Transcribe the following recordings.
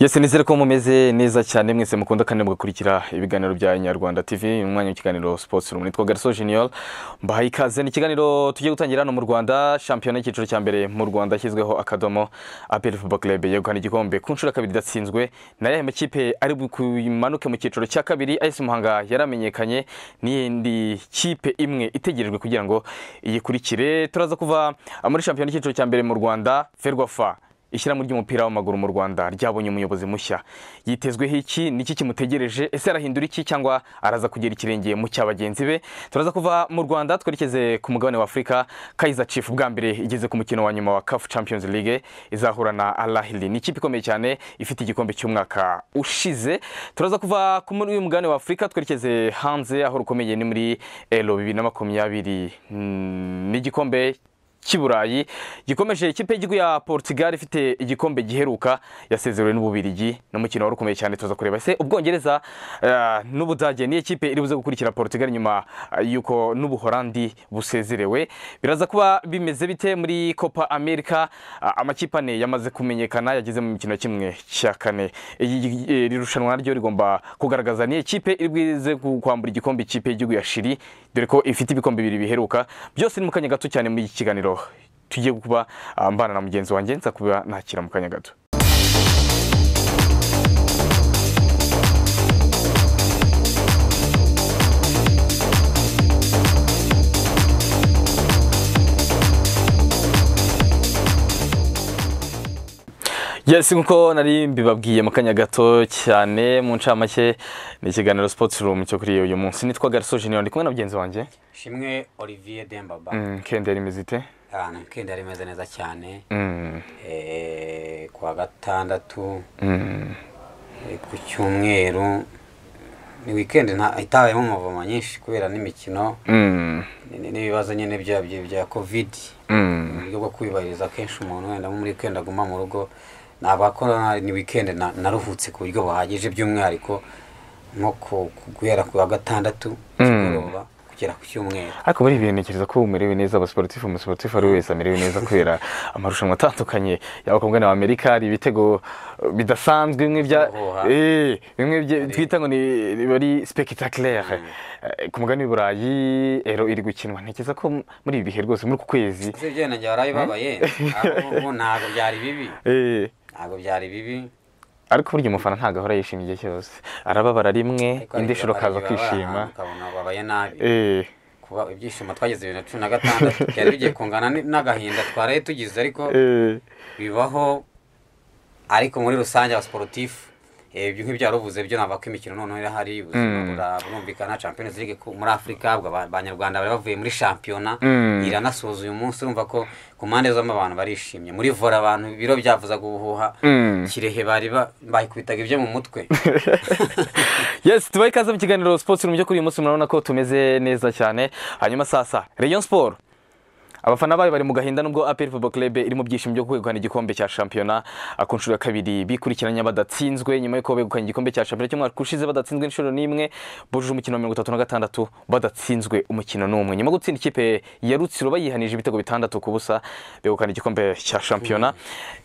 yesi nizere ko mumeze neza cyane mwese mukunda kandi mugakurikira ibiganiro bya inyarwanda tv umwanya w'ikiganiro sports room nitwa garso junior mbahaye ikaze ni ikiganiro tugiye gutangira hano mu rwanda shampiyona y'icyiciro cya mbere mu rwanda yashyizweho akadomo apel football club yegukana igikombe ku nshuro ya kabiri idatsinzwe na yahe makipe ari bumanuke mu cyiciro cya kabiri as muhanga yaramenyekanye n'iyindi kipe imwe itegerejwe kugira ngo iyikurikire turaza kuva muri shampiyona y'icyiciro cya mbere mu rwanda ferwafa ishyirahamwe ry'umupira w'amaguru mu rwanda ryabonye umuyobozi mushya yitezweho iki ni iki kimutegereje ese arahindura iki cyangwa araza kugera ikirenge mu cya bagenzi be turaza kuva mu rwanda twerekeze ku mugabane wa afurika kayiza chief bwa mbere igeze ku mukino wa nyuma wa caf champions league izahura na alahili ni ikipe ikomeye cyane ifite igikombe cy'umwaka ushize turaza kuva ku muri uyu mugabane wa afurika twerekeze hanze aho rukomeye ni muri ero bibiri na makumyabiri mm, n'igikombe cy'iburayi gikomeje ikipe y'igihugu ya portugal ifite igikombe giheruka yasezerewe n'ububirigi n'umukino wari ukomeye cyane tuza kureba ese ubwongereza eh, n'ubudage niyo kipe iri buze gukurikira portugal nyuma eh, y'uko n'ubuhorandi busezerewe biraza kuba bimeze bite muri copa america Ah, amakipe ane yamaze kumenyekana yageze mu mikino kimwe cya kane Iyi- eh, iri rushanwa naryo rigomba kugaragaza niyo kipe iri buze gu- kwambura igikombe ikipe y'igihugu ya shiri dore ko ifite ibikombe bibiri biheruka byose ni mu kanya gato cyane muri iki kiganiro tugiye kuba ah, mbana na mugenzi wanjye nza kuba nakira mu kanya gato yes nkuko nari mbibabwiye mu kanya gato cyane mu ncamake ni ikiganiro sports room cyo kuri uyu munsi nitwa gariso junior ndi kumwe na mugenzi wanjye shimwe olivier dembaba Mm, kende rimeze ite ahantu kenda rimeze neza cyane Mm, Eh, ku wa gatandatu mm. eh, ku cyumweru ni wikendi nta- itabayemo umuvumo nyinshi kubera n'imikino Mm, ni- n'ibibazo nyine bya bya- bya kovidi mm. uburyo bwo kwibahiriza akenshi umuntu wenda nko muri wikendi aguma mu rugo ntabwo akora ni wikendi na- naruhutse ku buryo buhagije by'umwihariko nko ku- ku- guhera ku wa gatandatu kigoroba kugera ku cyumweru ariko muri ibi ntekereza ko umerewe neza abasiporutifu umusiporutifu ari we wese amerewe neza kubera amarushanwa atandukanye yaba ku mugabane wa amerika hari ibitego eh, bidasanzwe bimwe bya Uhuha. Eh, bimwe bye- twita ngo ni- biba ari spectaculaire Eh, ku mugabane w'i burayi ero iri gukinwa ntekereza ko m- muri ibi bihe rwose muri uku kwezi ese byenda njye waraye ubabaye ahubwo ntabwo byari bibi Eh, ntabwo byari bibi ariko burya umufana ntabwo ahora yishimye igihe cyose arababara rimwe ariko hari indi igihe nshuro wabara- akaza igihe wabara kwishima ahantu ukabona ubabaye nabi Eh, kuba ibyishimo twagize bibiri na cumi na gatandatu byari bigiye kungana n- n'agahinda twaraye tugize ariko eh, bibaho ariko muri rusange abasiporutifu ibyo nk'ibyaruvuze byo navuga ko imikino noneho irahari ubuzima bura- burumvikana champions league ku- muri afurika ubwo aba- abanyarwanda bari bavuye muri shampiyona Mm. iranasoza uyu munsi urumva ko ku mpande zombi abantu barishimye muri vora abantu biro byavuzaga ubuhuha Mm. kirehe bari ba- bayikubitaga ibyo mu mutwe yes tubaye ikaze mu kiganiro sports room cyo kuri uyu munsi murabona ko tumeze neza cyane hanyuma sasa rayon sport abafana bayo bari mu gahinda nubwo apel football club iri mu byishimo byo kwegukana igikombe cya shampiyona ah, ku nshuro ya kabiri bikurikiranya badatsinzwe nyuma y'uko begukanye igikombe cya shampiyona cy'umwaka ushize badatsinzwe inshuro n'imwe bujuje umukino wa mirongo itatu na gatandatu badatsinzwe umukino n'umwe nyuma yo gutsinda ikipe ya rutsiro bayihanije ibitego bitandatu ku busa begukana igikombe cya shampiyona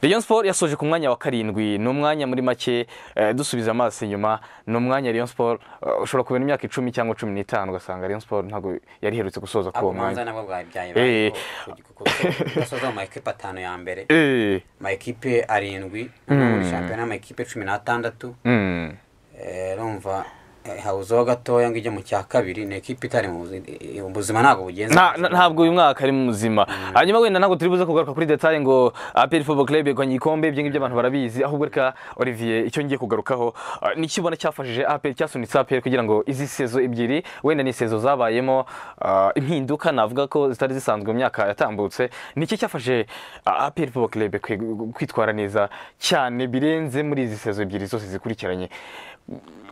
rayon sport yasoje ku mwanya wa karindwi ni umwanya muri make eh, dusubiza amaso inyuma ni umwanya rayon sport eh, ushobora kubera imyaka icumi cyangwa cumi n'itanu ugasanga rayon sport ntabwo yari iherutse gusoza kuri ako uwo mwanya manza nabwo bwari byaye Eh. gasoza mu maekipe atanu ya mbere Eh. maekipe arindwi muri shampiyona amakipe cumi n'atandatu Mm. Eh, urumva eh, habuzeho gatoya ngo ijye mu cya kabiri ni ekipe itari mu buzi- eh, ubuzima ntabwo bugenze Nta- na- ntabwo uyu mwaka ari muzima hanyuma wenda ntabwo turi buze kugaruka kuri detaye ngo aperi fobo club yegukanye igikombe ibyo ngibyo abantu barabizi ahubwo reka olivier icyo ngiye kugarukaho ah, ni iki ubona cyafashije aperi cyasunitse aperi kugira ngo izi sezo ebyiri wenda ni sezo zabayemo ah, impinduka navuga ko zitari zisanzwe mu myaka yatambutse ni iki cyafashe aperi fobo club kwe- kwitwara neza cyane birenze muri izi sezo ebyiri zose zikurikiranye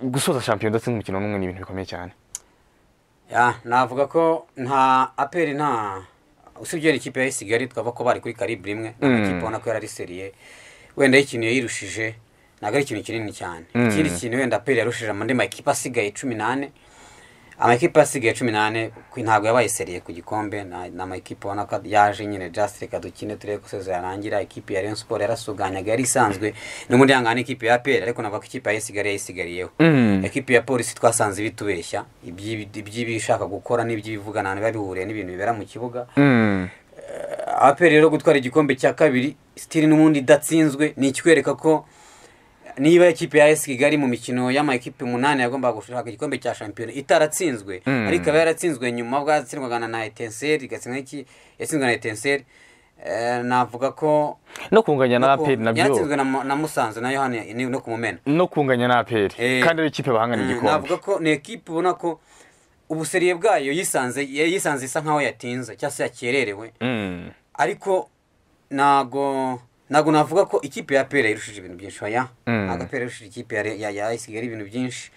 gusoza shampiyona ndetse n'umukino n'umwe ni ibintu bikomeye cyane Ya, navuga ko nta aperi nta usibye n'ikipe ya Kigali twavuga ko bari kuri karibu rimwe nta makipe ubona ko yarari seriye wenda y'ikintu yayirushije ntabwo ari ikintu kinini cyane ikindi kintu wenda aperi yarushije amandi makipe asigaye cumi n'ane amakipe asigaye cumi n'ane ku- ntabwo yabaye seriye ku gikombe na- ni amakipe ubona ko yaje nyine just reka dukine turebe ko sezo yarangira ikipe ya Rayon Sport yarasuganyaga yari isanzwe no muri yangana ikipe ya APR ariko navuga ko ikipe yayisigariye yayisigariyeho Mm. ikipe ya polisi twasanze ibitubeshya iby'ibi- iby'ibishaka gukora n'iby'ibivugana biba bihuriye n'ibintu bibera mu kibuga Mm. APR rero gutwara igikombe cya kabiri sitiri n'ubundi idatsinzwe ni ikikwereka ko niba ikipe ya AS Kigali mu mikino y'amakipe umunani yagombaga gushaka igikombe cya shampiyona itaratsinzwe Mm. ariko ikaba yaratsinzwe nyuma ubwo yatsindwaga na- na Etincelle igatsindwa n'iki yatsinzwe na Etincelle Eh, navuga ko no kunganya na aperi nabyo yaratsinzwe na Mu- na Musanze nayo hano ni- no kumumena no kunganya na aperi Eh. kandi ari ikipe bahangana igikombe navuga ko ni ekipe ubona ko ubuseriye bwayo yisanze yisanze isa nkaho yatinze cyangwa se yakererewe Mm. ariko ntago ntago navuga ko ikipe ya pera irushije ibintu byinshi oya Mm. ntago pera irushije ikipe ya ya ya Kigali ibintu byinshi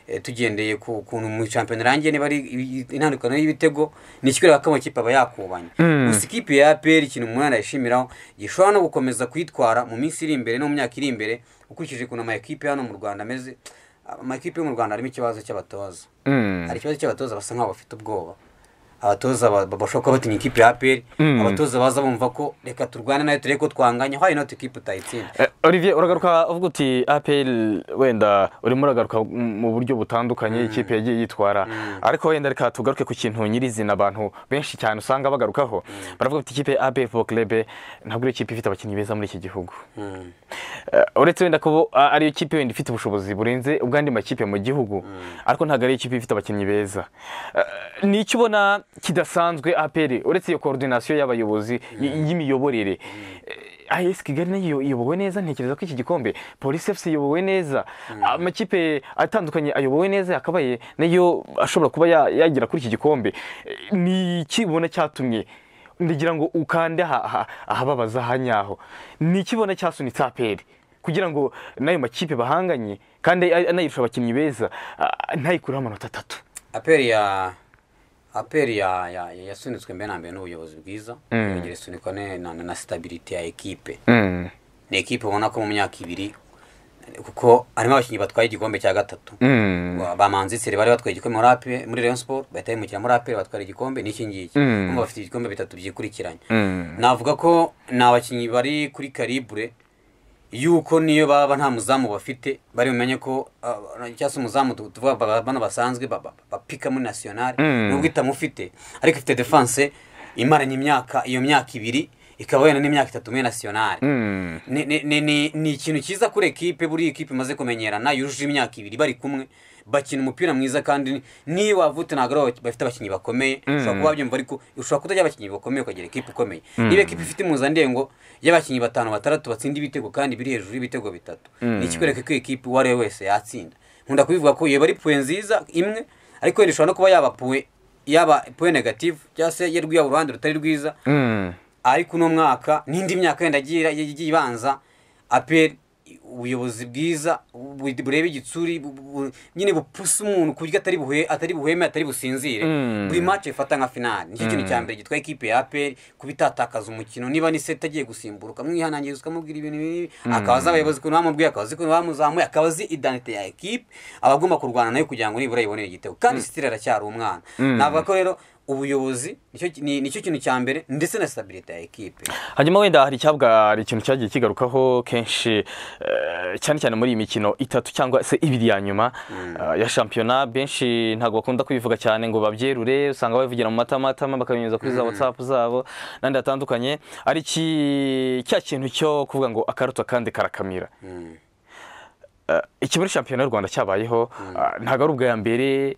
Eh, tugendeye ku kuntu mu shampiyona irangiye niba ari i- i- intandukano y'ibitego ni ikikwereka ko amakipe aba yakubanye Mm. gusa ikipe ya pera ikintu umunani yishimiraho gishobora no gukomeza kuyitwara mu minsi iri imbere no mu myaka iri imbere ukurikije ukuntu amakipe hano mu rwanda ameze amakipe yo mu rwanda harimo ikibazo cy'abatoza Mm. hari ikibazo cy'abatoza basa nk'aho bafite ubwoba abatoza ba- ba- bashobora kuba batinya ikipe ya aperi Mm. abatoza baza bumva ko reka turwane nayo turebe ko twanganya why not ikipe utayitsinda Eh, Olivier uragaruka uvuga uti APR wenda urimo uragaruka m- mu buryo butandukanye ikipe yagiye yitwara ariko wenda reka tugaruke ku kintu nyirizina abantu benshi cyane usanga bagarukaho baravuga bati ikipe ya APR Football Club ntabwo ari ikipe ifite abakinnyi beza muri iki gihugu Mm. Eh, uretse wenda ko a- ari ikipe wenda ifite ubushobozi burenze ubw'andi makipe mu gihugu ariko ntabwo ari ikipe ifite abakinnyi beza Eh, ni icyo ubona kidasanzwe APR uretse iyo koordinasiyo y'abayobozi y- y'imiyoborere Eh, AS Kigali nayo iyobowe neza ntekereza ko iki gikombe Police FC iyobowe neza amakipe atandukanye ayobowe neza yakabaye nayo ashobora kuba ya- yagera kuri iki gikombe Eh, ni iki ubona cyatumye ndagira ngo ukande aha- aha- ahababaza hanyaho ni iki ubona cyasunitse APR kugira ngo n'ayo makipe bahanganye kandi a- anayirusha abakinnyi beza ah, ntayikureho amanota atatu aperi ya aperi ya ya- ya- yasunitswe mbere na mbere n'ubuyobozi bwiza yongera isunikwa ne- na na stability ya ekipe ni ekipe ubona ko mu myaka ibiri kuko harimo abakinnyi batwaye igikombe cya gatatu bamanzi seri bari batwaye igikombe muri ape muri Rayon Sport bahita bimukira muri ape batwara igikombe n'iki ngiki Mm. Urumva bafite ibikombe bitatu byikurikiranye navuga ko ni abakinnyi bari kuri karibure yuko niyo baba nta muzamu bafite bari bumenye ko ah, cyangwa se umuzamu tu- tuvuga ba- bano basanzwe ba- ba- bapika muri nasiyonari Mm. nubwo itamufite ariko ifite defanse imaranye imyaka iyo myaka ibiri ikaba wenda n'imyaka itatu muri nasiyonari ni, ni, ni, ni, ni ikintu cyiza kuri ekipe buriya ekipe imaze kumenyerana yujuje imyaka ibiri bari kumwe bakina umupira mwiza kandi ni- niyo wavutse ntabwo ari aba- bafite abakinnyi bakomeye ushobora kuba wabyumva ariko ushobora kutagira abakinnyi bakomeye ukagira ekipe ikomeye niba ekipe ifite impuzandengo y'abakinnyi batanu batandatu batsinda ibitego kandi biri hejuru y'ibitego bitatu ni ikikwereka ko ekipe uwo ari we wese yatsinda nkunda kubivuga ko iyo bari puwe nziza imwe ariko yenda ishobora no kuba yaba puwe yaba puwe negative cyangwa se ye rwiyaba uruhande rutari rwiza ariko uno mwaka n'indi myaka yenda igiye ira- igiye ibanza aperi ubuyobozi bwiza bu- bureba igitsuri bu- bu- bu- nyine bupusa umuntu ku buryo atari buhe atari buheme atari businzire Mm. buri mace ifata nka finali nicyo kintu cya mbere gitwaye ikipe ya aperi kuba itatakaza umukino niba ni seta agiye gusimburuka mwihanangiriza ukamubwira ibintu bibi akaba azi abayobozi ukuntu bamubwiye akaba azi ukuntu bamuzamuye akaba azi idanite ya ekipe aba agomba kurwana nayo kugira ngo nibura yibonere igitego kandi sitiri aracyari umwana navuga ko rero ubuyobozi nicyo ki- ni- nicyo kintu cya mbere ndetse na stabilite ya ekipe hanyuma wenda hari icyabwa hari ikintu cyagiye kigarukaho kenshi eh, cyane cyane muri iyi mikino itatu cyangwa se ibiri ya nyuma eh, ya shampiyona benshi ntabwo bakunda kubivuga cyane ngo babyerure usanga babivugira mu matamatama bakabinyuza kuri za watsapu zabo n'andi hatandukanye ari iki- cya kintu cyo kuvuga ngo akaruta kandi karakamira Eh, iki muri shampiyona y'u rwanda cyabayeho ah, ntabwo ari ubwa ya mbere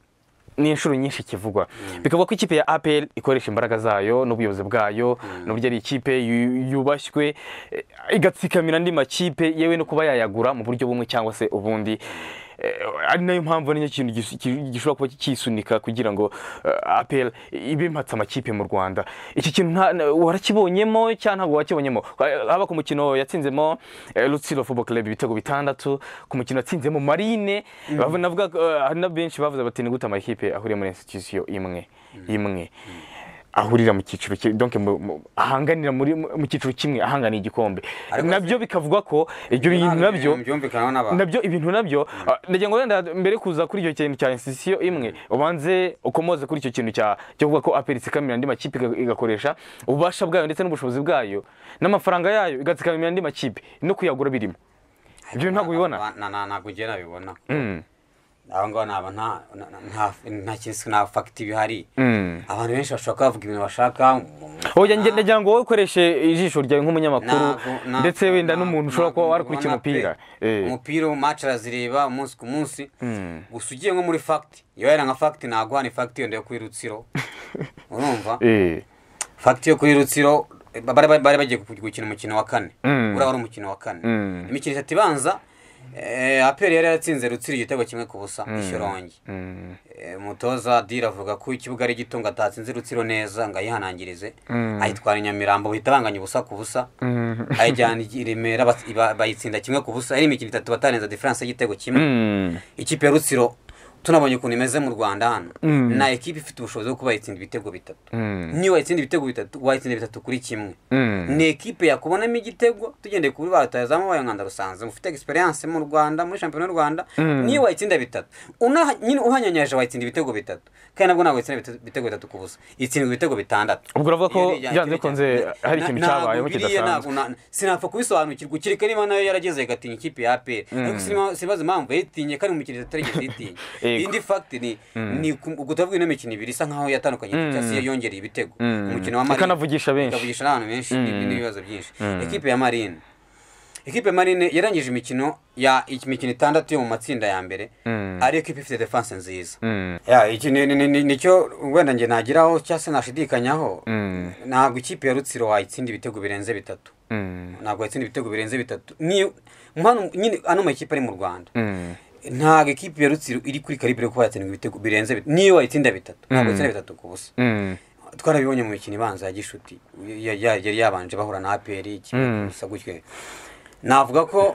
ni inshuro nyinshi kivugwa bikavuga ko ikipe ya apel ikoresha imbaraga zayo n'ubuyobozi bwayo n'uburyo ari ikipe yu- yubashywe eh, igatsikamira andi makipe yewe no kuba yayagura mu buryo bumwe cyangwa se ubundi Eh, ari nayo mpamvu nicyo kintu gis- ki- gishobora kuba kisunika kugira ngo eh, apel ibe impatse amakipe mu rwanda iki kintu nta- na- warakibonyemo cyangwa ntabwo wakibonyemo Eh, haba ku mukino yatsinzemo eh, rutsiro football club ibitego bitandatu ku mukino yatsinzemo marine bavu- navuga ko, eh, hari na benshi bavuze bati ni gute amakipe ahuriye muri institusiyo imwe imwe ahurira mu cyiciro kimwe donc mu- mu- ahanganira muri mu cyiciro kimwe ahanganiye igikombe Ariko se- nabyo bikavugwa ko ibyo bintu nabyo byumvikanaho n'abantu nabyo ibintu nabyo ah, ndagira ngo wenda mbere yo kuza kuri icyo kintu cya institution imwe ubanze ukomoze kuri icyo kintu cya cyo kuvuga ko aperi itsikamira andi makipe iga- igakoresha ububasha bwayo ndetse n'ubushobozi bwayo n'amafaranga yayo igatsikamira andi makipe no kuyagura birimo ibyo ntabwo ubibona Aba- na- na- ntabwo njye nabibona aba ngaba naba nta- na- na- nta- nta kintu nta fagiti bihari Mm. abantu benshi bashobora kuvuga ibintu bashaka oya njye ndagira ngo wowe ukoreshe ijisho ryawe nk'umunyamakuru Ntabwo- ntabwo- ndetse wenda ntabwo- n'umuntu ushobora kuba ntabwo warakurikiye mbibona pe. umupira Eh. umupira mace arazireba umunsi ku munsi gusa ugiye nko muri fagiti iyo yari nka fagiti ntabwo hano fagiti yenda yo kuri rutsiro urumva Eh. fagiti yo kuri rutsiro eh, bari bari- bari bagiye gukina umukino wa kane Mm. uriya wari umukino wa kane Mm. imikino itatu ibanza eh, aperi yari yaratsinze rutsiro igitego kimwe ku busa ishyorongi Mm. Eh, umutoza dira avuga ko ikibuga ari gito ngo atatsinze rutsiro neza ngo ayihanangirize Mm. ayitwara i nyamirambo bahita banganya ubusa ku busa Mm. ayijyana i remera bas- ba- bayitsinda kimwe ku busa ari imikino itatu batarenza diferanse y'igitego kimwe Mm. ikipe ya rutsiro tunabonye ukuntu imeze mu rwanda hano nta ekipe ifite ubushobozi bwo kuba yatsinda ibitego bitatu Mm. niyo wayitsinda ibitego bitatu wayitsinda bitatu kuri kimwe Mm. ni ekipe yakubonamo igitego tugendeye kuri barutayazamu bayo nkanda rusanze mufite egisperiyanse mu rwanda muri shampiyona y'u rwanda niyo wayitsinda bitatu Una- nyine uhanyanyaje wayitsinda ibitego bitatu kandi nabwo ntabwo yatsinda ibite- ibitego bitatu ku busa itsindwa ibitego bitandatu Ubwo uravuga ko Iyo ni rya- byanze rya- bikunze na- hari ikintu na- cyabayeho ntabwo biriya, kidasanzwe. ntabwo na- sinapfa kubisobanukirwa ukireka niba nayo yarageze agatinya ikipe ya aperi ariko sinima- sinibaza impamvu yayitinye kandi umukiriya atarigeze yitinya Yego. indi fagiti ni ni ku- kutavuga ino mikino ibiri isa nkaho yatandukanye cyangwa se yongereye ibitego umukino wa marine Ikanavugisha benshi. ikavugisha n'abantu benshi n'ibindi n'ibibazo byinshi ekipe ya marine ekipe ya marine yarangije imikino ya imikino itandatu yo mu matsinda ya mbere ari ekipe ifite defense nziza Mm. ya iki ni- ni- ni- ni- nicyo wenda njye nagiraho cyangwa se nashidikanyaho Mm. ntabwo ikipe ya rutsiro wayitsinda ibitego birenze bitatu Mm. ntabwo wayitsinda ibitego birenze bitatu Ni- hano nyine ano makipe ari mu rwanda Mm. ntabwo ekipe ya rutsiro iri kuri karibu yo kuba yatsinda ibitego birenze bitatu niyo wayitsinda bitatu ntabwo Mm. wayitsinda bitatu ku busa Mm. twarabibonye mu mikino ibanza ya gishuti ya- ya- yari yabanje bahura na aperi Mm. gusa gutyo navuga ko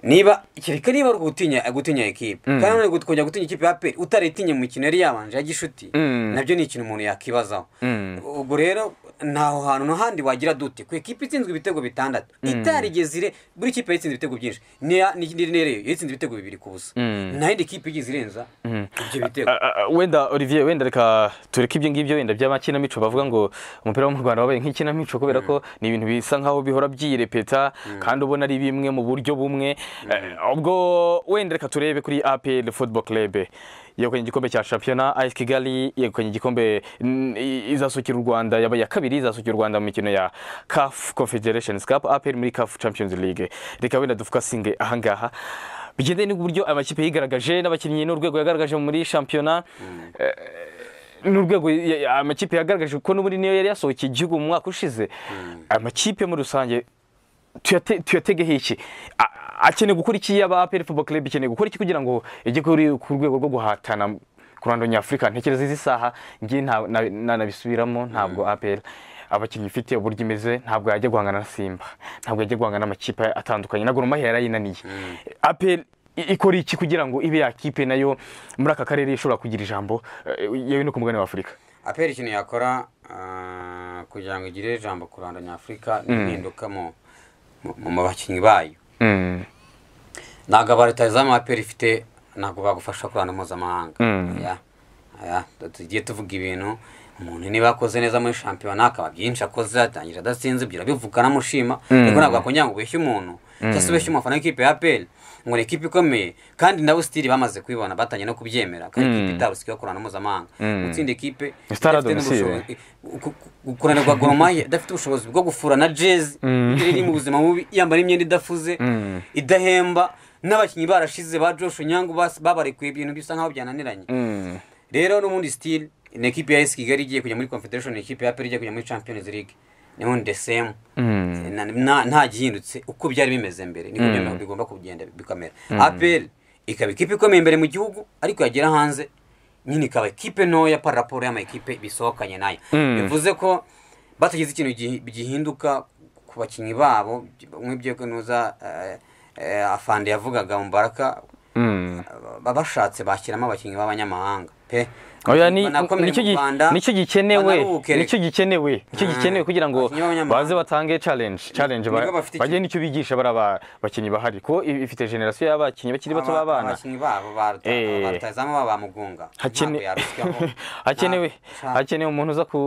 niba kereka niba ari ugutinya gutinya ekipe kandi nanone kongera gutinya ikipe ya aperi utaritinya mu mikino yari yabanje ya gishuti Mm. nabyo ni ikintu umuntu yakibazaho Mm. ubwo rero ntaho hantu n'ahandi wagira dute ku ikipe itsinzwe ibitego bitandatu itarigeze ire buri kipe yatsinze ibitego byinshi niya ni nireyo yatsinze ibitego bibiri ku busa Mm. nta yindi kipe igize irenza ibyo bitego Ah, ah, wenda olivier wenda reka tureke ibyo ngibyo wenda by'amakinamico bavuga ngo umupira wo mu rwanda wabaye nk'ikinamico kubera ko ni ibintu bisa nkaho bihora byirepeta kandi ubona ari bimwe mu buryo bumwe Eh, ubwo wenda reka turebe kuri apl football club yegukanye igikombe cya shampiyona as kigali yegukanye igikombe mm, i- izasukira u rwanda yabaye iya kabiri izasukira u rwanda mu mikino ya caf confederations cup apl muri caf champions league reka wenda dufukasinge ahangaha bigendanye n'uburyo amakipe yigaragaje n'abakinnyi n'urwego yagaragaje muri shampiyona n'urwego ya- ya- amakipe yagaragaje ko n'ubundi niyo yari yasohokeye igihugu mu mwaka ushize amakipe muri rusange tuyate- tuyategeho iki A- akeneye gukora iki yaba aperi fubo club ikeneye gukora iki kugira ngo ijye kuri ku rwego rwo guhatana ku ruhando nyafurika ntekereza izi saha ngiye nta- na- nanabisubiramo ntabwo aperi abakinnyi ifite uburyo imeze ntabwo yajya guhangana na simba ntabwo yajya guhangana n'amakipe atandukanye na gor mahia yarayinaniye aperi i- ikora iki kugira ngo ibe yakipe nayo muri aka karere ishobora kugira ijambo eh, yewe no ku mugabane w'afurika aperi ikintu yakora ah, kugira ngo igire ijambo ku rwanda nyafurika ni impinduka mu mu- mu bakinnyi bayo Mm, ntabwo abarutazamu aperi ifite ntabwo bagufasha kuranda mpuzamahanga Mm. Ya, ya, tugiye tuvuga ibintu umuntu niba akoze neza muri shampiyona akaba byinshi akoze atangira adasinze ibyo urabivuga namushima ariko ntabwo wakongera ngo ubeshye umuntu cyangwa se ubeshye umufana w'ikipe ya aperi ngo ni ikipe ikomeye kandi nabo sitiri bamaze kubibona batangiye no kubyemera kandi ikipe itarusikiwe kurana mpuzamahanga gutsinda ikipe Stade idafite Domicile. n'ubushobozi- kuranirwa goromaya idafite ubushobozi bwo gufura na jezi iri mu buzima bubi yambara imyenda idafuze idahemba n'abakinnyi barashize ba joshu nyangu bas- babarekuye ibintu bisa nkaho byananiranye mm, rero n'ubundi sitili ni ekipe ya esi kigali igiye kujya muri confederation ni ekipe ya aperi igiye kujya muri champions league n'ubundi the same mm, Na- na- nta gihindutse uko byari bimeze mbere niko byari bigomba kugenda bikamera aperi ikaba ikipe ikomeye imbere mu gihugu ariko yagera hanze nyine ikaba ikipe ntoya para raporo y'amakipe bisohokanye nayo Mm. bivuze ko batagize ikintu gihi- gihinduka ku bakinnyi babo nk'ibyo nuza afande yavugaga mubaraka mm. bashatse bashyiramo abakinnyi b'abanyamahanga pe oya ni- banakomere nicyo mu gi- Rwanda, nicyo gikenewe banaruhuke. nicyo gikenewe nicyo gikenewe kugira ngo Abakinnyi b'abanyamahanga. baze batange challenge challenge ba- Nibwo bafite bagire nicyo bigisha bari aba bakinnyi bahari ko i- ifite generasiyo y'abakinnyi bakiri bato Aba- b'abana abakinnyi babo baruta- Eh. barutazamu baba bamugunga Hakene- Ntabwo yarusyaho. hakenewe Ntabwo- hakenewe umuntu uza ku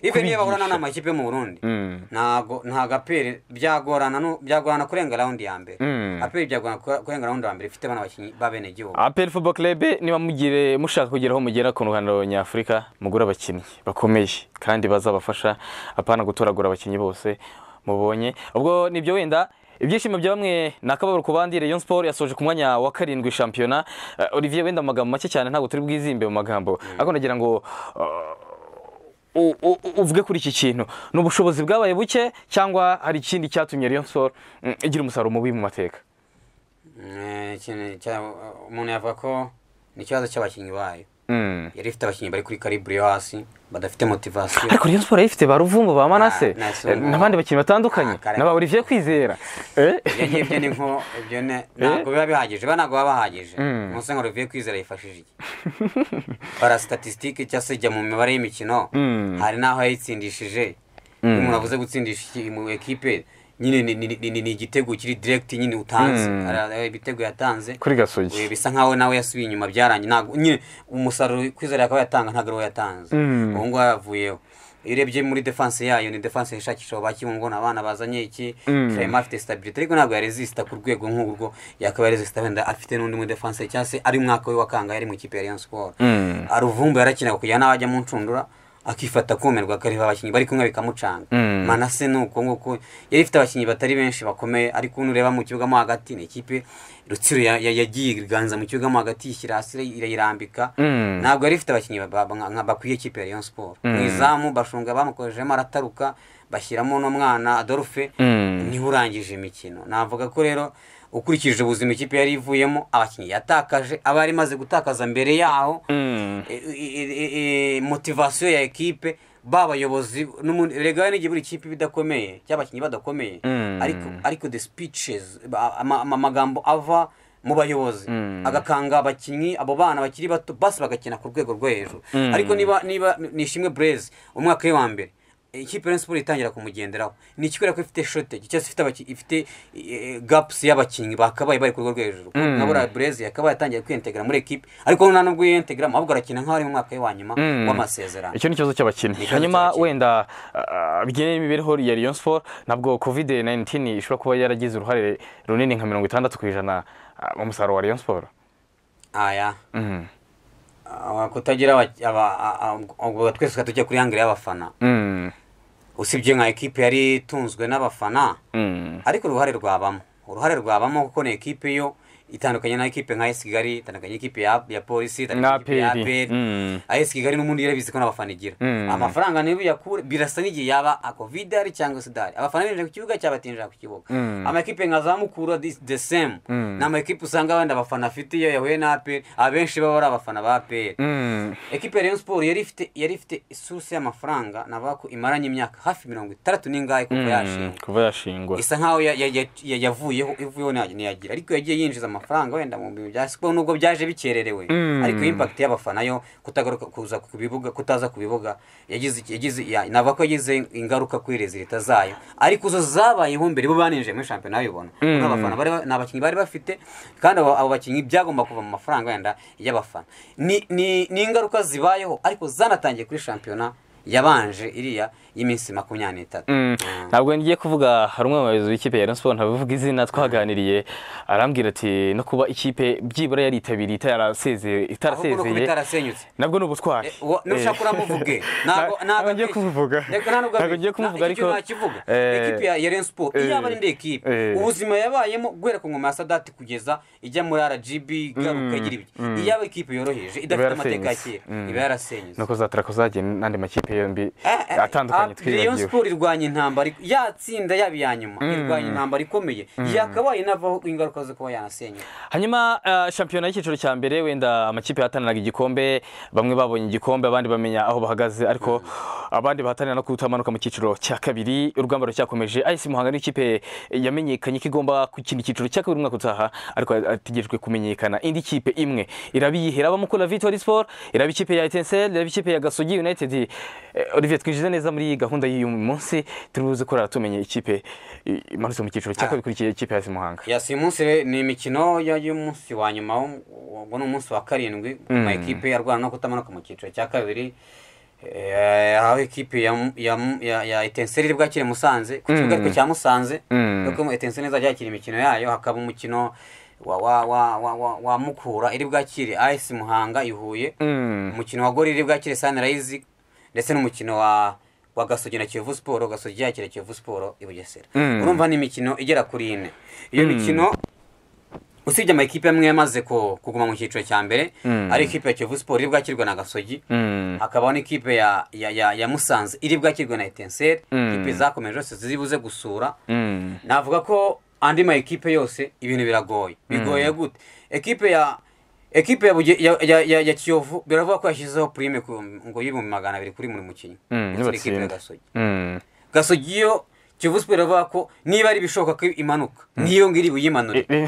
Even niyo bahura kubigisha. n'amakipe yo mu Burundi Mm. ntago nta gaperi byagorana nu- byagorana kurenga raundi ya mbere Mm. aperi byagorana kure- kurenga raundi ya mbere ifite bana bakinnyi b'abenegihugu aperi football club niba mugire mushaka kugeraho mugera ku ruhando nyafurika mugura abakinnyi bakomeye kandi bazabafasha apana gutoragura abakinnyi bose mubonye ubwo nibyo wenda ibyishimo bya bamwe ni akababaro ku bandi rayon sport yasoje ku mwanya wa karindwi shampiyona Eh, olivier wenda mu magambo make cyane ntabwo turi bwizimbe mu magambo ariko nagira ngo u- u- u- uvuge kuri iki kintu ni ubushobozi bwabaye buke cyangwa hari ikindi cyatumye rayon sport mm, igira umusaruro mubi mu mateka Eh, ikintu cya- umuntu yavuga ko ni ikibazo cy'abakinnyi bayo Mm. yari ifite abakinnyi bari kuri karibure yo hasi badafite motivasiyo ariko Rayon Sport ifite ba Ruvumbu ba Manase Ah, nice. eh, n'abandi bakinnyi batandukanye Ah, kare. na ba Olivier Kwizera Eh? ibyo ngibyo ni nko ibyo ne- ntabwo biba bihagije ba ntabwo baba bahagije umunsi nka ruvuye kwizera yifashije iki bara statisitike cyangwa se jya mu mibare y'imikino hari n'aho yayitsindishije iyo umuntu avuze gutsindisha iki- mu ekipe nyine ni- ni- ni- ni- ni igitego kiri direkiti nyine utanze hari aho ibitego yatanze kuri Gasogi Eh, bisa nkaho nawe yasubiye inyuma byarangiye ntabwo nyine umusaruro kwizera akaba yatanga ntabwo ari we yatanze ubu ngubu yaravuyeho iyo urebye muri defanse yayo ni defanse yishakisha bakibungo ni abana bazanye iki Clement afite stabilite ariko ntabwo yaresisita ku rwego nk'urwo yakaba yaresisita wenda afite n'undi muri defanse cyangwa se ari umwaka we wa kangahe yari mu ikipe ya Rayon Sport Mm. aruvumbu yarakinaga kugira nawe ajya mu ncundura akifata kumirwa akareba abakinnyi bari kumwe bikamucanga Mm. manase ni uko nguko yari ifite abakinnyi batari benshi bakomeye ariko nureba mu kibuga mo hagati ni ikipe rutsiro ya- ya- yagiye iganza mu kibuga mo hagati yishyira hasi irayi- irayirambika Mm. ntabwo yari ifite abakinnyi ba- ba- nka- nka bakwiye ikipe ya Rayon Sport mu izamu bashunga bamukorejemo arataruka bashyiramo n'umwana Adolphe Mm. niho urangije imikino navuga ko rero ukurikije ubuzima ikipe yari ivuyemo abakinnyi yatakaje aba yari imaze gutakaza mbere yaho Mm. e- e- e- e- motivasiyo ya ekipe babayobozi rega n'igihe buri kipe iba idakomeye cy'abakinnyi badakomeye Mm. ariko ariko the speeches ba- ama- ama- amagambo ava mu bayobozi agakanga abakinnyi abo bana bakiri bato basi bagakina ku rwego rwo hejuru ariko niba niba nishimwe Blaise umwaka we wa mbere ikipe ya Rayon Sport itangira kumugenderaho ni ikibera ko ifite shortage cyangwa se ifite abaki- ifite eh, gaps y'abakinnyi bakabaye bari ku rwego rwo hejuru na buriya Blaise yakabaye atangiye kwiyentegera muri ekipe ariko nta nubwo yiyintegramo ahubwo arakina nk'aho ari mu mwaka we wa nyuma w'amasezerano icyo ni ikibazo cy'abakinnyi ikibazo hanyuma cy'abakinnyi. wenda ah, bijyanye n'imibereho ya Rayon Sport nabwo covid 19 ishobora kuba yaragize uruhare runini nka mirongo itandatu ku ijana ah, mu musaruro wa Rayon Sport aya Mm. Ah, kutagira aba- aba- a- a- ubwo twese tujya kuri hangire y'abafana Mm. usibye nka ekipe yari itunzwe n'abafana Mm. ariko uruhare rwabamo uruhare rwabamo kuko ni ekipe yo itandukanye na ekipe nka AS Kigali itandukanye n'ikipe ya, ya polisi itandukanye n'ikipe ya Na APR. Mm. AS Kigali n'ubundi yarabizi ko n'abafana igira Mm. amafaranga niyo yakure birasa n'igihe yaba a covid ari cyangwa se dahari abafana binjira ku kibuga cyangwa batinjira ku kibuga Mm. amakipe nka za mukura this- the same ni amakipe usanga wenda abafana afite iyo yahuye na APR abenshi baba ari abafana ba APR Mm. ekipe ya Rayon Sport yari ifite yari ifite isuruse y'amafaranga navuga ko imaranye imyaka hafi mirongo itandatu n'ingahe kuko yashinga kuva yashingwa isa nkaho ya- ya- ya- ya- yavuyeho ivuyeho nta- ntiyagira ariko yagiye yinjiza amafaranga wenda mu bintu bya siporo nubwo byaje bikererewe Mm. ariko impact y'abafana yo kutagaruka kuza ku bibuga kutaza ku bibuga yagize yagize ya- navuga ko yagize ingaruka kuri leta zayo ariko zo zabayeho mbere bo baninjiye muri shampiyona babibona mm. abafana bari ba- ni abakinnyi bari bafite kandi abo, abo bakinnyi byagomba kuva mu mafaranga wenda y'abafana ni, ni, ni ingaruka zibayeho ariko zanatangiye kuri shampiyona yabanje iriya y'iminsi makumyabiri n'itatu Mm. ntabwo ngiye kuvuga hari umwe mu bayobozi b'ikipe ya Rayon Sport ntabivuga izina twaganiriye arambwira ati no kuba ikipe byibura yaritabiriye itarasezeye ahubwo ni ukuba itarasezeye itarasenyutse nabwo ni ubutwari Eh, uwo- nushaka Eh. uramuvuge. Nta- Ntabwo- ntabwo ntabwo ngiye abeshya. kumuvuga Reka nta nubwo ntabwo abeshya. ngiye kumuvuga Nta- ariko icyo nakivuga. Eh, Ekipe ya ya Rayon Sport eh, iyaba ari indi ekipe eh. ubuzima yabayemo guhera ku ngoma ya Sadat kugeza ijya muri RGB igaruka igira ibyo iyaba ikipe yoroheje idafite yarasenyutse. amateka ya kera Mm. iba yarasenyutse nuko zatara ko zagiye n'andi makipe amakipe yombi atandukanye Rayon twibagiwe Sport irwanya intambara yatsinda yaba iya nyuma irwanya intambara ikomeye yakabaye inavaho ingaruka zo kuba yanasenyuka hanyuma eh, shampiyona y'icyiciro cya mbere wenda amakipe yahataniraga igikombe bamwe babonye igikombe abandi bamenya aho bahagaze ariko abandi bahatanira no kutamanuka mu cyiciro cya kabiri urugamba ruracyakomeje ayisi muhanga n'ikipe yamenyekanye ko igomba gukina icyiciro cya kabiri umwaka utaha ariko ategerejwe kumenyekana indi kipe imwe iraba iyihe iraba mukura vitori siporo iraba ikipe ya etenseri iraba ikipe ya gasogi yunayitedi Eh, olivier twinjize neza muri iyi gahunda y'uyu munsi turibuze ko tumenye ikipe i- imanutse mu cyiciro cya Ah. kabiri ikurikiye ikipe ya ayisi muhanga yasi munsi re- ni imikino ya- y'umunsi wa nyuma ubwo ni umunsi wa karindwi ama ekipe yarwana no kutamanuka mu cyiciro cya kabiri Eh, aho ekipe ya mu- ya mu- ya- ya etenseri iri bwakire musanze ku kibuga ariko cya musanze Mm. kuko etenseri izajya yakira imikino yayo hakaba umukino wa wa wa wa wa, wa mukura iri bwakire as muhanga ihuye Mm. umukino wa gori iri bwakire sunrise ndetse n'umukino wa wa gasogi na kiyovu siporo gasogi yakira kiyovu siporo i bugesera Mm. urumva ni imikino igera kuri ine iyo mikino usibye amakipe amwe yamaze ku- kuguma mu cyiciro cya mbere Mm. ari ikipe ya kiyovu siporo iri bwakirwe na gasogi Mm. hakabaho n'ikipe ya, ya, ya, ya musanze iri bwakirwe na etenseri Mm. ikipe zakomeje zose ziribuze gusura Mm. navuga ko andi ma ekipe yose ibintu biragoye bigoye gute ekipe ya ekipe ya, Buge- ya, ya, ya, ya kiyovu biravuga ko yashyizeho prime ku- ngo y'ibihumbi magana abiri kuri buri mukinnyi Mm, Ndetse n'ikipe ya nibatsinda. gasogi Mm. gasogi iyo kiyovu siporo iravuga ko niba ari ibishoboka ko imanuka niyo ngiri buyimanure Eh,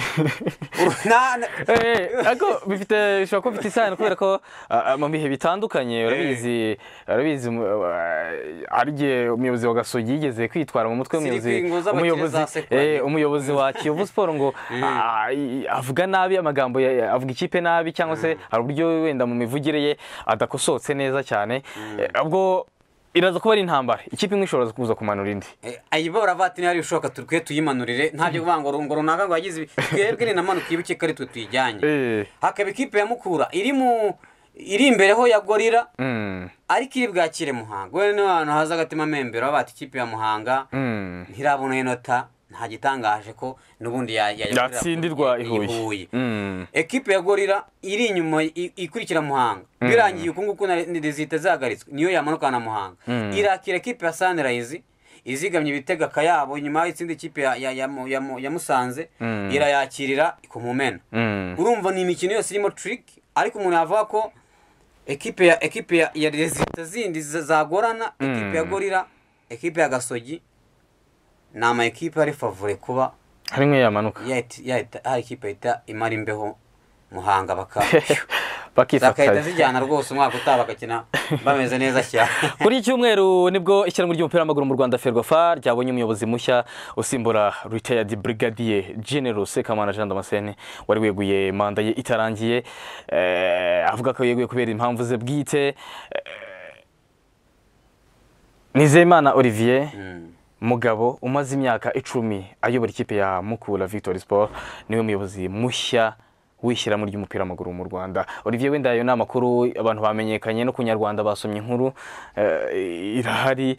Na- na- eh, ariko bifite bishobora kuba bifite isano kubera ko ah, ah, mu bihe bitandukanye urabizi urabizi mu- ah, hari igihe umuyobozi wa gasogi yigeze kwitwara mu mutwe Ziri umuyobozi kwingo z'abakire umuyobozi za sekwanya. eh, umuyobozi wa kiyovu siporo ngo ah, i- avuga nabi amagambo ya- ya- avuga ikipe nabi cyangwa se hari uburyo wenda mu mivugire ye adakosotse neza cyane Eh, ubwo iraza kuba ari intambara ikipe imwe ishobora kuza kumanura indi Eh, ayiba baravuga ati niba ari ibishoboka turikwiye tuyimanurire ntabyo kuvuga ngo ngo runaka ngo yagize ibi twebwe ninamanuka iyibuke ko ari twe tuyijyanye Eh. hakaba ikipe ya mukura iri mu iri imbere ho ya gorira Mm. ariko iri bwakire muhanga wenda niba ahantu haza agatima membero bati ikipe ya muhanga Mm. ntirabona inota nta gitangaje ko n'ubundi ya- ya- ya- yatsindirwa i huye Huye. Mm. ekipe ya gorira iri inyuma i- ikurikira muhanga birangiye uku nguku na- ni- zihita zihagaritswe niyo yamanukana muhanga irakira ekipe ya sunrise izigamye ibitega akayabo nyuma y'itsinda ikipe ya, ya, ya, mu- ya, mu- ya musanze irayakirira ikumumena Mm. urumva ni imikino yose irimo tiriki ariko umuntu yavuga ko ekipe ya ekipe ya, ya rezita zindi za- zagorana ekipe ya gorira ekipe ya gasogi ni ama ekipe ari favore kuba hari imwe yamanuka yahita- yahita hari ikipe yahita imara imbeho muhanga bakaba zakahita bakifatanya zijyana rwose umwaka utaha bagakina bameze neza cyane kuri iki cyumweru nibwo isiganwa ry'umupira w'amaguru mu rwanda ferwafa ryabonye umuyobozi mushya usimbura retired brigadier general sekamana jean damascene wari weguye manda ye itarangiye eh, avuga ko yeguye kubera impamvu ze bwite nizeyimana olivier mugabo umaze imyaka icumi ayobora ikipe ya mukura victory sport niwe muyobozi mushya w'ishyirahamwe ry'umupira w'amaguru mu rwanda olivier wenda ayo ni amakuru abantu bamenyekanye no ku nyarwanda basomye inkuru eh, irahari Eh,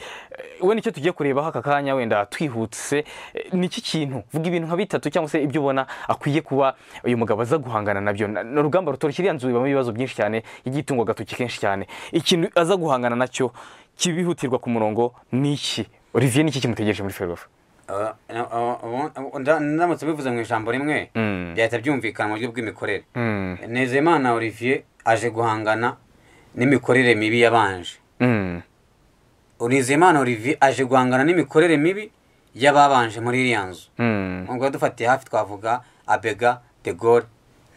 wenda icyo tugiye kurebaho aka kanya wenda twihutse eh, ni iki kintu vuga ibintu nka bitatu cyangwa se ibyo ubona akwiye kuba uyu mugabo aza guhangana nabyo Na- ni urugamba rutoroshye iriya nzu ibamo ibibazo byinshi cyane igiye itungwa agatoki kenshi cyane ikintu aza guhangana nacyo kibihutirwa ku murongo ni iki olivier ni iki kimutegereje muri ferwafa Aba- aba- aba- aba- nda- ndamutse bivuze mu ijambo rimwe Mm. byahita byumvikana mu buryo bw'imikorere Mm. nezimana olivier aje guhangana n'imikorere mibi yabanje Mm. nizeyimana olivier aje guhangana n'imikorere mibi y'ababanje muri iriya nzu Mm. ubwo dufatiye hafi twavuga abega de gaulle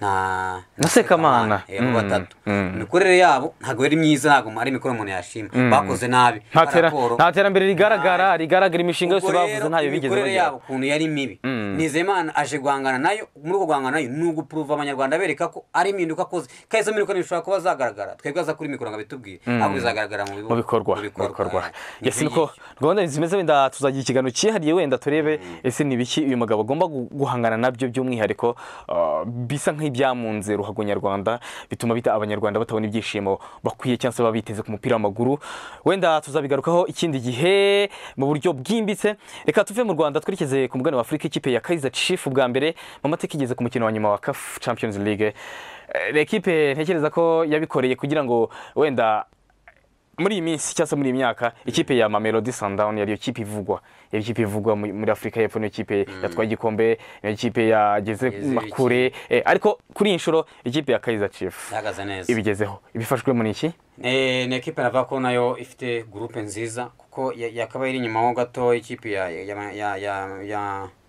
na Na Sekamana. Eh, bo Mm, batatu mm. imikorere yabo ntabwo yari myiza ntabwo ari imikorere umuntu yashima bakoze nabi nta tera- raporo- nta terambere rigaragara Nabi. rigaragara imishinga yose Ubwo bavuze rero ntayo bigeze imikorere yabo bageraho ukuntu yari mibi Mm. nizeyimana aje guhangana nayo muri uko guhangana nayo ni ugupuruva abanyarwanda bereka ko ari impinduka akoze kandi izo mpinduka ntizishobora kuba zagaragara twebwe aza kuri mikoro ngo abitubwire ahubwo bizagaragara mu bihugu- mu bikorwa mu mu bikorwa eh. ese Ni niko rwanda zimeze wenda tuzagira ikiganiro cyihariye wenda turebe ese ni ibiki uyu mugabo agomba gu- guhangana nabyo by'umwihariko ah, bisa nk'ibyamunze ruhago nyarwanda bituma bita abanyarwanda batabona ibyishimo bakwiye cyangwa se baba biteze ku mupira w'amaguru wenda tuzabigarukaho ikindi gihe mu buryo bwimbitse reka tuve mu rwanda twerekeze ku mugabane wa afurika ikipe ya kaiza chief bwa mbere mu mateka igeze ku mukino wa nyuma wa caf champions league Eh, ni ekipe ntekereza ko yabikoreye kugira ngo wenda muri iyi minsi cyangwa se muri iyi myaka ikipe ya mamelodi sandawuni yariyo kipe ivugwa iyo kipe ivugwa mu- muri afurika y'epfo niyo kipe yatwaye igikombe niyo kipe yageze Yageze kure eh, ariko kuri iyi nshuro ikipe ya kayiza cifu ihagaze neza ibigezeho ibifashwe muri iki Eh, ni ekipe navuga ko nayo ifite gurupe nziza kuko ya- yakabaye iri inyuma ho gato ikipe ya ya ya ya, ya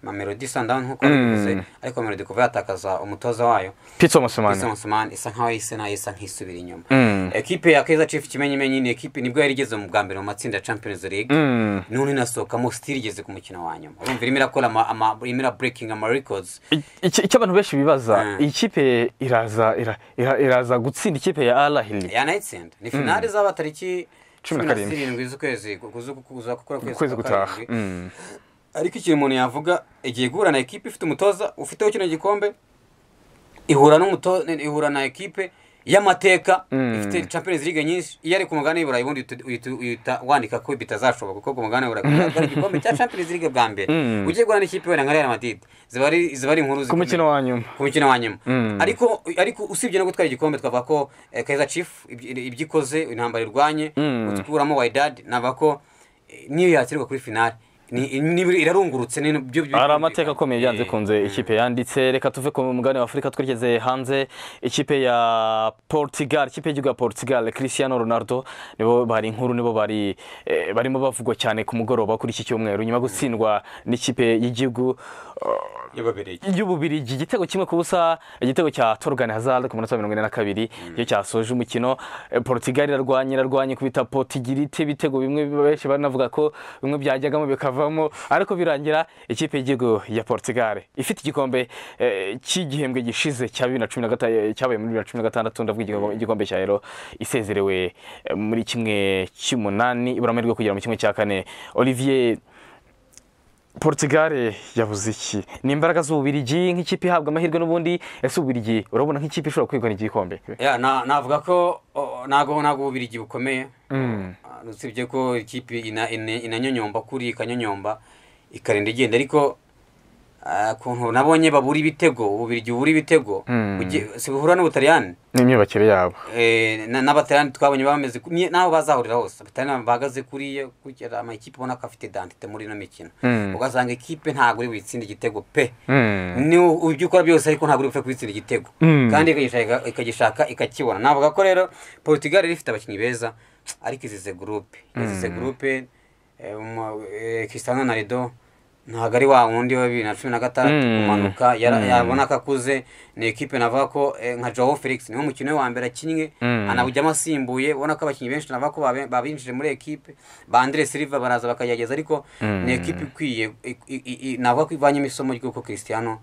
mamelodi sandawuni nk'uko bivuze ariko mamelodi kuva yatakaza umutoza wayo pitso musumani Ousmane isa nkaho yahise nayo isa nk'isubira inyuma Mm. ekipe ya keza chief kimenyimenyi ni ekipe nibwo yari igeze mu bwa mbere mu matsinda ya champions league Mm. none inasohokamo sitiri igeze ku mukino wa nyuma urumva irimo irakora ama, ama irimo ira breaking ama records I- iki- icyo abantu benshi bibaza Mm. iyi kipe iraza ira- ira- iraza gutsinda ikipe ya arahiri yanayitsinda ni finale zaba tariki Cumi cumi na na karindwi. zirindwi z'ukwezi ku- kuza kuza gukora ukwezi ukwezi kwa gutaha karindwi Mm. ariko ikintu umuntu yavuga igiye guhura na ekipe ifite umutoza ufiteho kino gikombe ihura n'umuto ihura na ekipe y'amateka Mm. ifite champions league nyinshi iyo ari ku mugabane w'iburayi ubundi uhita- uhita- uhita wandika ko bitazashoboka kuko ku mugabane w'iburayi kugaragara igikombe cya champions league bwa mbere Mm. ugiye guhura n'ikipe wenda nka real madrid ziba ari ziba ari inkuru ku zikomeye. mukino wa nyuma ku mukino wa nyuma Mm. ariko ariko usibye no gutwara igikombe twavuga ko eh, kaiza chief ibyo ibyo ikoze intambara irwanye Mm. gukuramo wydad navuga ko eh, niyo yakirwa kuri finale ni- nibura irarungurutse ni byo byo- hari amateka akomeye byanze kunze ikipe yanditse reka tuve ku mugabane wa afurika twerekeze hanze ikipe ya portugal ikipe y'igihugu ya portugal christian ronaldo nibo bari inkuru nibo bari eh, barimo bavugwa cyane ku mugoroba kuri iki cyumweru nyuma yo gutsindwa n'ikipe y'igihugu eh, y'ababirigi y'ububirigi igitego kimwe ku busa igitego cya torogani hazard ku munota wa mirongo ine na kabiri iyo cyasoje umukino Eh, portugal irarwanya irarwanya kubita potigirite ibitego bimwe benshi banavuga ko bimwe byajyagamo bikavamo ariko birangira ikipe y'igihugu ya portugal ifite igikombe eh, cy'igihembwe gishize cya bibiri na cumi na gata- cyabaye muri bibiri na cumi na gatandatu ndavuga igikombe- igikombe cya ero isezerewe eh, muri kimwe cy'umunani ibura amahirwe yo kugera mu kimwe cya kane olivier Portugal yabuze iki ni imbaraga z'ububirigi nk'ikipe ihabwa amahirwe n'ubundi ese ububirigi urabona nk'ikipe ishobora kwegukana igikombe ya na- navuga ko oh, ntabwo ntabwo ububirigi bukomeye Ah, usibye ko ikipe ina- ina- inanyonyomba kuri ikanyonyomba ikarinda igenda ariko ah, ukuntu nabonye babura ibitego ububirigi bubura ibitego Mm. ugiye- si buhura n'ubutaliyani ni imyubakire yabo Eh, na- n'abataliyani twabonye bameze ku- ni- n'aho bazahurira hose abataliyani bahagaze kuriya kugera amakipe ubona ko afite identite muri ino mikino Mm. ugasanga ikipe ntabwo uri buyitsinde igitego pe Mm. ni ibyo ukora byose ariko ntabwo uri bupfe kubitsindira igitego Mm. kandi ikagishaka- ikagishaka ikakibona navuga ko rero portugal yari ifite abakinnyi beza ariko izize gurupe izize gurupe eh, umu- eh, cristiano ronaldo ntabwo ari wa wundi wa bibiri na cumi na gatandatu Mm. kumanuka yara- Mm. yabona ko akuze ni ekipe navuga ko eh, nka joao felix niwe mukino we wa mbere akinnye Mm. anawujyamo asimbuye ubona ko abakinnyi benshi navuga ko babe- babinjije muri ekipe ba andre silva baraza bakagerageza ariko ni ekipe ikwiye i- i- i- i- navuga ko ivanyemo isomo ry'uko cristiano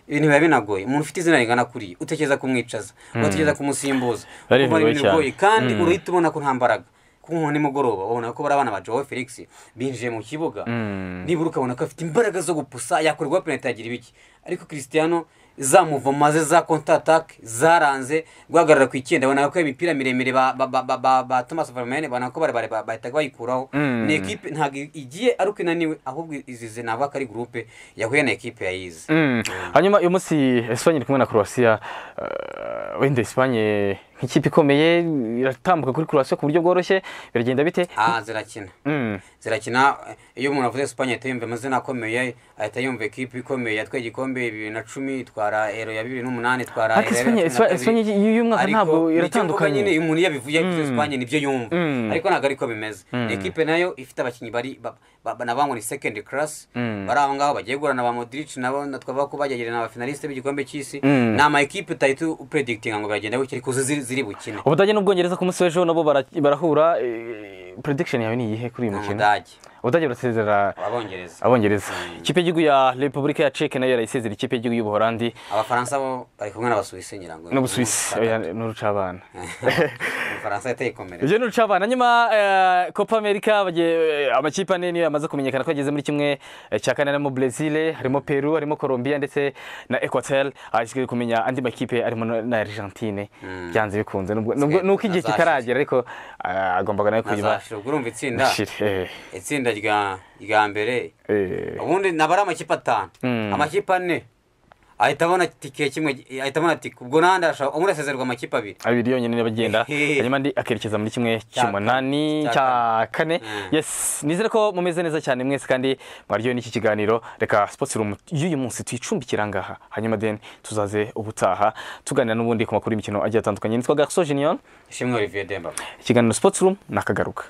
ibintu biba binagoye umuntu ufite izina ringana kuriya utekereza kumwicaza ugatekereza kumusimbuza Ari Urumva ni bigoye ibintu cyane. bigoye kandi Mm. urahita ubona ko nta mbaraga kuko nko nimugoroba ubona ko bari abana ba joao felix binjiye mu kibuga Mm. nibura ukabona ko afite imbaraga zo gupusa yakorwa penaliti yagira ibiki ariko cristiano zamuvoma ze za konta atake zaranze guhagarara ku icyenda ubona ko imipira miremire ba ba- ba- ba- ba- ba thomas vermaine ubona ko barebare ba- bahitaga bayikuraho Mm. ni ekipe ntabwo igiye ari uko inaniwe ahubwo izize navuga ko ari gurupe yahuye na ekipe yayize Mm. hanyuma uyu munsi esipanye iri kumwe na croatia eh, wenda esipanye nk'ikipe ikomeye iratambuka kuri croatia ku buryo bworoshye biragenda bite ah zirakina Mm. zirakina eh, iyo umuntu avuze Espagne ahita yumva amazina akomeye ahita yumva ekipe ikomeye yatwaye igikombe bibiri na cumi itwara ero ya bibiri n'umunani itwara Ariko Euro ya bibiri na Espagne- Espagne kabiri. y'uyu- y'uyu mwaka Ariko ntabwo nicyo mvuga iratandukanye. nyine umuntu iyo abivuye yabivuze Mm. Espagne nibyo yumva Mm. ariko ntabwo ariko bimeze Mm. ekipe nayo ifite abakinnyi bari ba- ba- ba- nabangwa ni second class Mm. bari aho ngaho bagiye guhura na ba Modric nabo na- twavuga ko bagerageza na ba finaliste b'igikombe cy'isi Mm. ni ama ekipe utahita upredigitinga ngo biragenda gutya ariko zo ziri ziri bukine ubudage n'ubwongereza ku munsi w'ejo nabo bara- barahura eh, prediction yawe ni iyihe kuri uyu ni mukino umudage ubudage burasezera abongereza abongereza ikipe y'igihugu ya repubulika ya ceke nayo yarayisezera ikipe y'igihugu y'ubuholandi abafaransa bo bari kumwe n'abasuwisi nyirango n'ubusuwisi oya, n'urucabana umufaransa yateye ikomere ibyo n'urucabana hanyuma eh, copa america bagiye- eh, amakipe ane niyo yamaze kumenyekana ko ageze muri kimwe eh, cya kane harimo brezil harimo peru harimo colombia ndetse na equatel hasigaye kumenya andi makipe arimo na na argentine byanze bikunze nubwo nubwo- Sigaye nuko igihe nazashira. kitaragera ariko ah, agombaga nawe kuyiba nazashira ubwo urumva itsinda Shire, eh, itsinda rya rya mbere eh. ubundi naba ari amakipe atanu Mm. amakipe ane ahita abona tike kimwe ahita abona tike ubwo n'ahandi arashaka umwe arasezererwa amakipe abiri abiri yonyine niba agenda Hehe. hanyuma andi akerekeza muri kimwe Cya cy'umunani cya kane. Cya kane yes nizere ko mumeze neza cyane mwese kandi mwaryohewe n'iki kiganiro reka sports room y'uyu munsi tuyicumbikira ngaha hanyuma then tuzaze ubutaha tuganira n'ubundi ku makuru y'imikino agiye atandukanye nitwa garso junior ishimwe olivier demba ikiganiro sports room nakagaruka